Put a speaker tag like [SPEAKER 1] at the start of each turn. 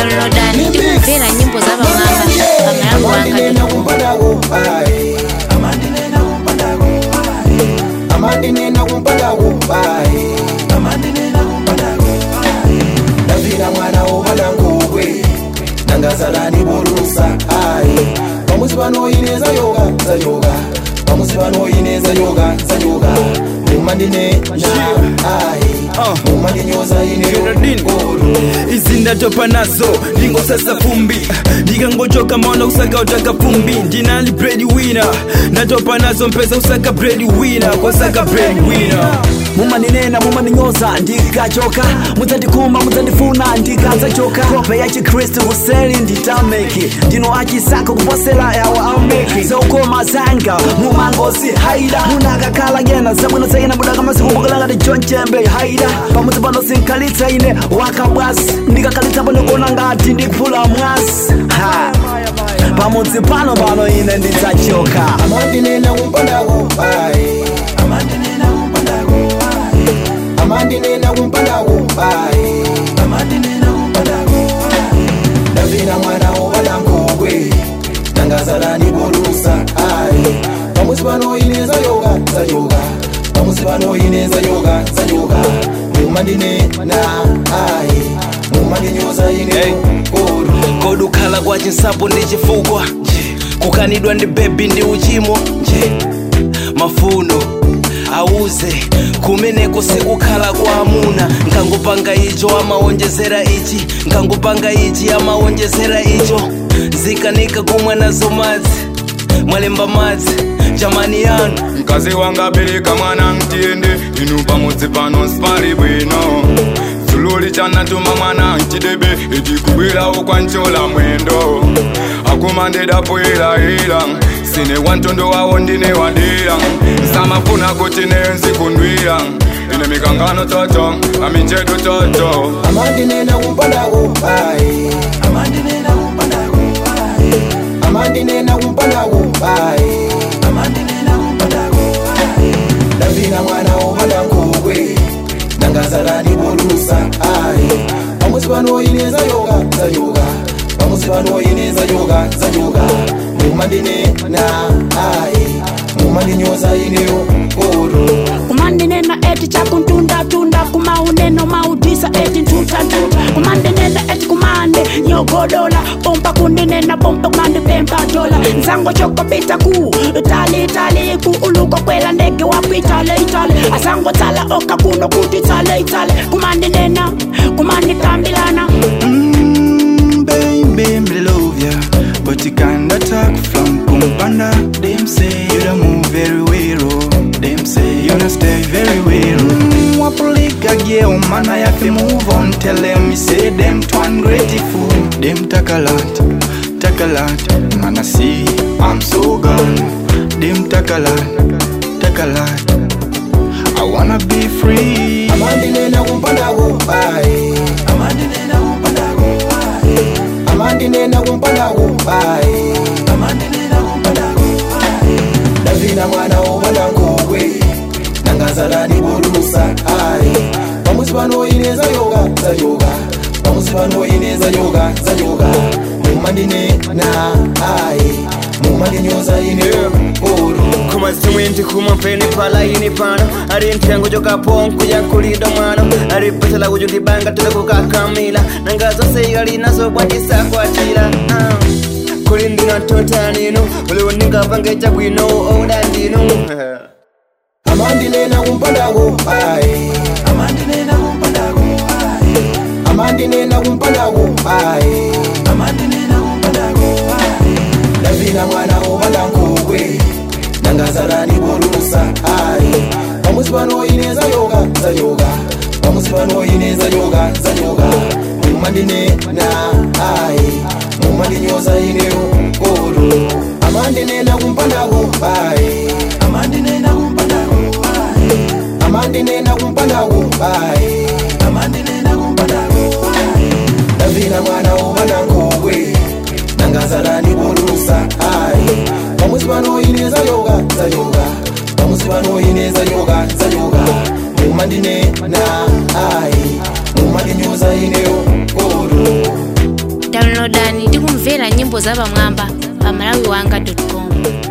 [SPEAKER 1] downloadani tikumvera nyimbo za pamwamba pamayango wanga
[SPEAKER 2] amandinena kumpanda kumbai ndavira mwana womwana ngokwe nangazalani bolusa ai pamusi panoineza yoga zayoga pamusi panoineza yoga zayoga mumandine na ai mumandinyoza ine olu
[SPEAKER 3] izi ndatopa nazo ndingosasa fumbi ndikangochoka maona usaka utaka fumbi ndinali bread winner ndatopa nazo mpesa usaka bread winner kosaka bread winner
[SPEAKER 4] mumaninena mumaninyoza ndikachoka mudzandikuma mudzandifuna ndikadzachoka kope ya chikristu kuseli nditameki ndino achisaka kuposera yawo ameki zaukoma zanga mumangozi haida munakakhala yena zabwino zaina mudaka mazikumbukira ngati john chembe haida pamudzi pano sinkhalitsa ine wakabwasi ndikakhalitsa pano kuona ngati ndiphula mwasi ha pamudzi pano pano ine ndidzachoka
[SPEAKER 2] amandinena kumpanda kumbai amandinena kumpanda kumbai ndavina mwana womwana ngokwe nangazalani bolusa ai pamusi panoineza yoga zayoga pamusi panoineza yoga zayoga mumandine na ai mumandinyoza ine olu
[SPEAKER 3] kodukhala kwa chinsapo ndi chifukwa kukanidwa ndi bebi ndi uchimo nje mafuno auze kumeneko sikukhala kwa amuna nkangopanga icho amawonjezera ichi nkangopanga ichi amawonjezera icho zikanika kumwe nazo madzi mwalemba madzi jamani yanu
[SPEAKER 5] mkazi wanga bereka mwana mtiende inu pamodzi pano sipali bwino sululi chanatuma mwana mchidebe itikubwerawo kwanchola mwendo akumandidapwilahila sine wantondo wawo ndine wadira samafuna kuti nenzi kundwira ine mikangano toto aminjedu toto
[SPEAKER 2] amandinena kumpanda kumbai amandinena kumpanda kumbai ndavina mwana womwana ngokwe nangazalani bolusa ai pamusi panoineza yoga zayoga pamusi panoineza yoga zayoga mumandine na ai mumandinyoza ineyo olu
[SPEAKER 6] kumandinena eti chakuntunda-tunda kumauneno maudisa eti ntuta-ntuta kumandinena eti kumande nyogodola pompa kundinena pompa kumandipempa dola nzango chokopita ku tali-tali ku uluko kwela ndege wakwitale-itale asango tsala oka kuno kuti tsale-itale kumandinena kumandikambilana
[SPEAKER 7] Mm, baby, me love ya. But you kinda talk from Kumpanda. Them say you don't move very well. oh. Them say you don't stay very well. Mm, wapulika girl, man, I have to move on. Tell them me say them too ungrateful. Them take a lot, take a lot. Man, I see I'm so gone. Them take a lot, take a lot. I wanna be free.
[SPEAKER 2] amandinena kumpanda kumbai amandinena kumpanda kumbai ndavina mwana womwana ngokwe nangazalani bolusa ai pamusi panoineza yoga zayoga pamusi panoineza yoga zayoga mumandine na ai mumandinyoza ine olu
[SPEAKER 3] kumazimwinti kumapeni palaini pano ali nthengo chokaponku yakulida mwano ali pasala kucho ndibanga tele kukakamila nanga zonse igali nazo bwandisakwatira Ah. kuli ndinatota nino uliwo ndingapange chabwino oda ndino
[SPEAKER 2] amandinena kumpanda kumbai amandinena kumpanda kumbai ndavina mwana womwana ngokwe nangazalani bolusa ai pamusi panoineza yoga zayoga pamusi panoineza yoga zayoga mumandine na ai mumandinyoza ineyo olu amandinena kumpanda kumbai amandinena kumpanda kumbai ndavina mwana womwana ngokwe nangazalani bolusa ai pamusi panoineza yoga zayoga pamusi panoineza yoga zayoga mumandine na ai mumandinyoza ineyo olu
[SPEAKER 1] downloadani ndi kumvera nyimbo zapamwamba pa malawi wanga com